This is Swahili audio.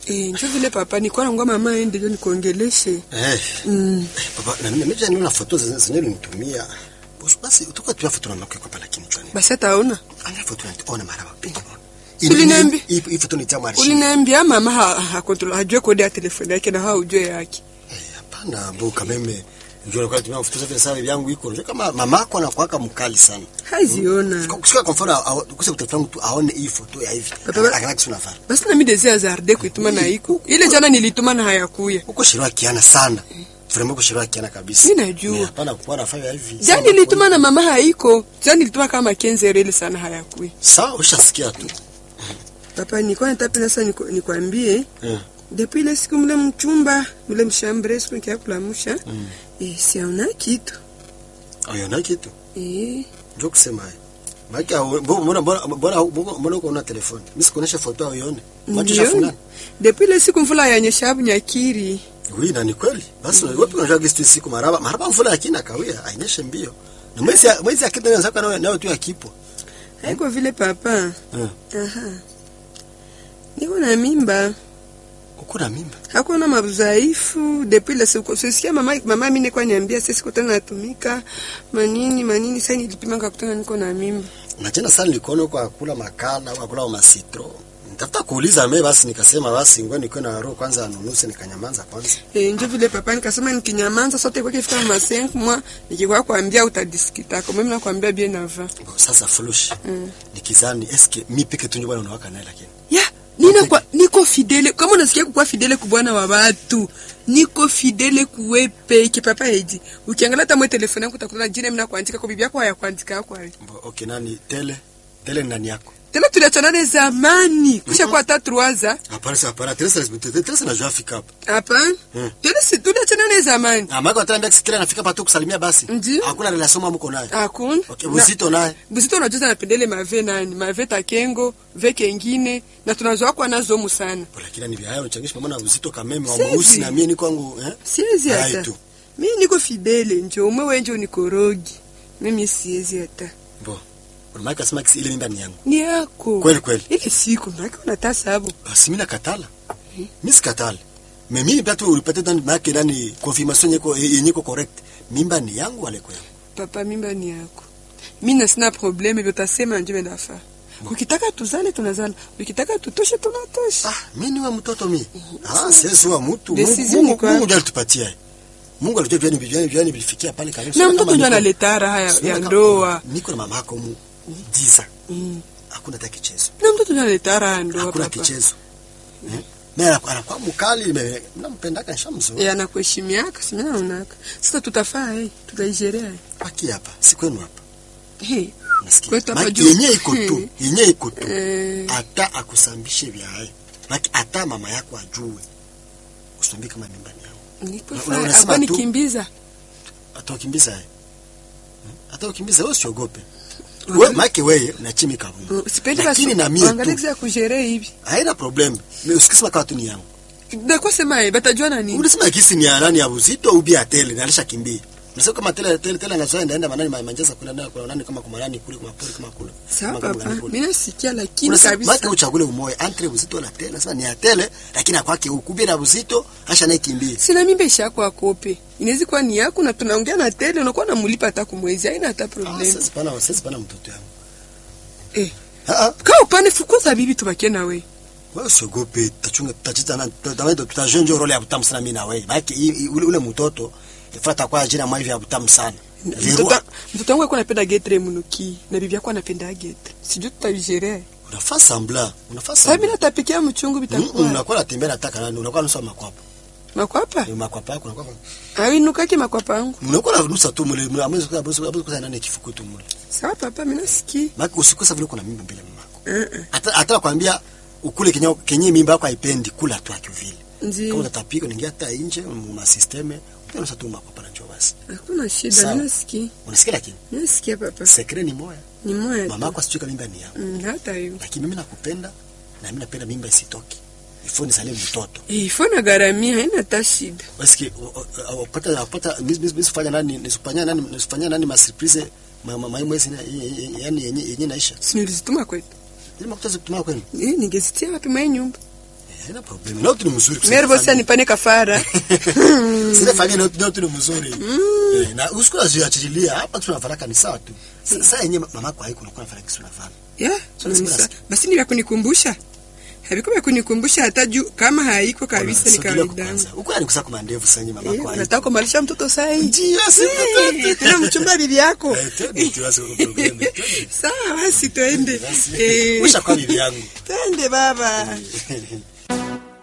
Eh, njo vile papa nikuwa nangwa mama aende ndio nikuongeleshe. Eh. Mm. Papa, na mimi mimi niona foto zenye zenye ulinitumia. Basi basi tuko tu foto na mke kwa pala kinchwani. Basi ataona. Anga foto ona mara wapi? Uliniambi- Hii hii foto ni tamu arshi. Uliniambia mama ha, ha, kontrola hajue kodi ya telefoni yake na haujue yake. Eh, hapana mbo kameme. Ndio kwa tumia foto vile sawa yangu iko. Unajua kama mamako anakuwaka mkali sana. Haziona. Kusika kwa mfano kusa kutoka tu aone hii foto ya hivi. Papa- Akana kitu nafanya. Basi na mimi desi hazarde kuituma na iko. Ile jana nilituma na hayakuya. Uko shirwa kiana sana. Vraiment uko shirwa kiana kabisa. Mimi najua. Eh, Hapana kuwa nafanya hivi. Jana nilituma na mama haiko. Jana nilituma kama kenze reli sana hayakuya. Sawa, ushasikia tu. Papa nilikuwa nataka sasa niku- nikwambie Eh. depuis ile siku mle mchumba mle mshambre siku nikia kulamusha mm. eh, siaona kitu Ayona kitu. eh, Ndio kusema haya. Maki mbona mbona mbona mbona uko na telefoni? Mimi sikuonesha foto au ione. Macho ndio shafuna. depuis ile siku mvula yanyesha hapo Nyakiri Oui, na ni kweli. Basi mm. wapi unajua gesti siku maraba. Maraba mvula yakina kawia, ainyeshe mbio. Na mwezi mwezi akita ndio sasa nawe nawe tu yakipo. haiko vile papa Eh. aha niko na mimba Uko na mimba. hakuna mabudhaifu depuis ile siku sisikia mama mama mimi nilikuwa niambia sisi kutana natumika manini manini sasa nilipima kakutana niko na mimba Na tena sana nilikuona kwa kula makala au kula masitro. Nitafuta kuuliza mimi basi nikasema basi ngoja niko na roho kwanza anunuse nikanyamanza kwanza. Eh, njo vile papa nikasema nikinyamanza sote kwa kifika ma 5 mwa nikikwa kuambia utadiskita kwa mimi nakwambia bien avant. Bo, Sasa flush. Mm. Nikizani eske mi peke tu ndio bwana unawaka naye lakini. Ya, nina kwa niko fidele kama unasikia kuwa fidele kwa bwana wa watu. Niko fidele kuwe peke papa eji. Ukiangalia hata mwe telefoni yangu utakutana jina mimi nakuandika kwa bibi yako hayakuandika kwa hiyo. Bo, okay nani tele tele ni nani yako? Tena tuliachana zamani. Kusha kwa hata 3 Hapana sasa hapana Teresa Teresa najua fika hapa. Hapana. Mm. Tena si tuliachana zamani. Ah, Mako ataniambia kila nafika patu kusalimia basi. Ndiyo. Hakuna relation mwa mko naye. Hakuna. Okay, Na- uzito naye. Busito unajuza napendele mave nani? Mave takengo, ve kengine na tunazoa kwa nazo mu sana. Bo, Lakini ni vya uchangishi pamoja na uzito kameme wa Sizi. mweusi na mimi niko wangu eh. Siwezi Hai hata. tu. Mimi niko fidele njo umwe wenje unikorogi. Mimi siwezi hata. Bo. Unamaka kasema kisi ile mimba ni yangu. Ni yako. Kweli kweli. Ile siku nake unata sababu. Basi mimi nakatala. Mimi sikatala. Mais mimi pia tu ulipata ndani maana ndani confirmation yako yenye iko correct. Mimba ni yangu wale kwa yangu. Papa mimba ni yako. Mimi na sina probleme hivyo utasema nje ndafa. Ukitaka tuzale tunazala. Ukitaka tutoshe tunatosha. Ah, mimi ni wa mtoto mimi. Ah, sisi wa mtu. Decision Mungu ni kwa- Mungu ndiye alitupatia. Mungu alijua vyani vyani vyani vilifikia pale kabisa. Na Kama mtoto ndio niko- analeta raha ya, Sio ya kama- ndoa. Niko na mama yako mu giza. Mm. Hakuna hata kichezo. Na mtoto ndio analeta raha ya ndoa Hakuna papa. kichezo. Eh? Mimi anakuwa anakuwa mkali, nime- nampendaka nishamzoea. Eh, anakuheshimiaka, si mimi naonaka. Sasa tutafaa eh, tutaijerea. Baki hapa, si kwenu hapa. Eh. Nasikia. Kwetu hapa Maki juu. yenye iko tu, yenye iko tu. Eh. Hata akusambishe vya hai. Maki hata mama yako ajue. Usiambie kama mimba ni yangu. Nipo Una- faa, unasema hapa tu- nikimbiza. Hata ukimbiza yeye. Hata ukimbiza wewe usiogope. Wewe maki wewe na chimi kabumbu. Mm, Sipendi Lakini basi. na mie Angalia tu. kisa ya kujere hivi. Haina problem. Mimi usikisema kama tu ni yangu. Na kwa sema eh, batajua na nini? Unasema kisi ni ya nani ya uzito au bia tele na alishakimbia. Unasema kama tele tele tele anazoea ndaenda manani ma- manjeza kuna nani kuna nani kama kwa manani kule kwa pori kama kule. Sawa Kama kama papa, gani kule. mimi nasikia lakini Unasema kabisa. maki uchagule umoe entre uzito na tele. Unasema ni ya tele lakini akwake ukubia na uzito asha naye kimbia. Sina mimba ishako akope. Inaweza kuwa ni yako na tunaongea na tele unakuwa namulipa hata kumwezi. Haina hata Ah, problem. sasa pana sasa pana mtoto yangu. Eh. Ah ah. Kaa upande fukuza bibi tubakie na wewe. Wewe usiogope, tutachunga tutacheza na tutaenda tutajenga role ya butamu sana mimi na wewe. Maki i- i- ule ule mtoto ifuata kwa jina mwa hivi ya butamu sana. Mtoto Verua. mtoto wangu alikuwa anapenda getre munuki na bibi yako anapenda getre. Sijui tutaijerea. Unafaa sambla. Unafaa Sasa mimi sambla. natapikia mchungu Mm, bitakuwa. Unakuwa unatembea nataka nani? Unakuwa nusa makwapa. Makwapa? Ni makwapa yako unakuwa Awinukaki makwapa yangu. unakuwa unanusa tu mule mule amwezi kwa amwezi amwezi kwa nani kifuku tu mule. Sawa papa, mimi nasikia. Maki usikosa vile kuna mimba mbele ya mamako. Eh eh. Hata hata kwambia ukule kenye kenye mimba yako haipendi kula tu akio vile. Kama Ndio. utatapika unaingia hata nje mu systeme unanusa tu makwapa na njoo basi. Hakuna shida, Sawa. mimi nasikia. Unasikia lakini Mimi nasikia papa. secret ni moya. Ni moja. Mama tu. yako asijue kama mimba ni yangu. Mm, hata hiyo. Lakini mimi nakupenda na mimi napenda mimba isitoke. Ifo nisalie mtoto. Eh, ifo na garamia haina hata shida. Basi upata upata nisifanya nani nisifanya nani nisifanya nani ma surprise ma ma ma mwezi yani yenye yenye naisha. Si nilizituma kwetu. Ile makuta zikutumia kwenu. Eh, ningezitia wapi mwa nyumba? haina problem na tu ni mzuri kusema Meri bosi family. anipane kafara. Sile familia na tu ni mzuri Eh, na usiku aziachilia hapa tunafaraka ni sawa tu sasa yenyewe mama kwa haiko unakuwa nafanya kisu nafanya Yeah, So, lazima nisa- nasikia. basi ni vya kunikumbusha. Haviko vya kunikumbusha hata juu kama haiko kabisa ni kawaida yangu. uko yani kusaka mandevu sasa mama Eh, kwa haiko Unataka kumalisha mtoto saa hii? ndio si Eh, Tena mchumba bibi yako. Eh, twende tu basi kwa problem twende. Sawa basi twende. Basi. Eh, Ushakuwa bibi yangu Twende baba.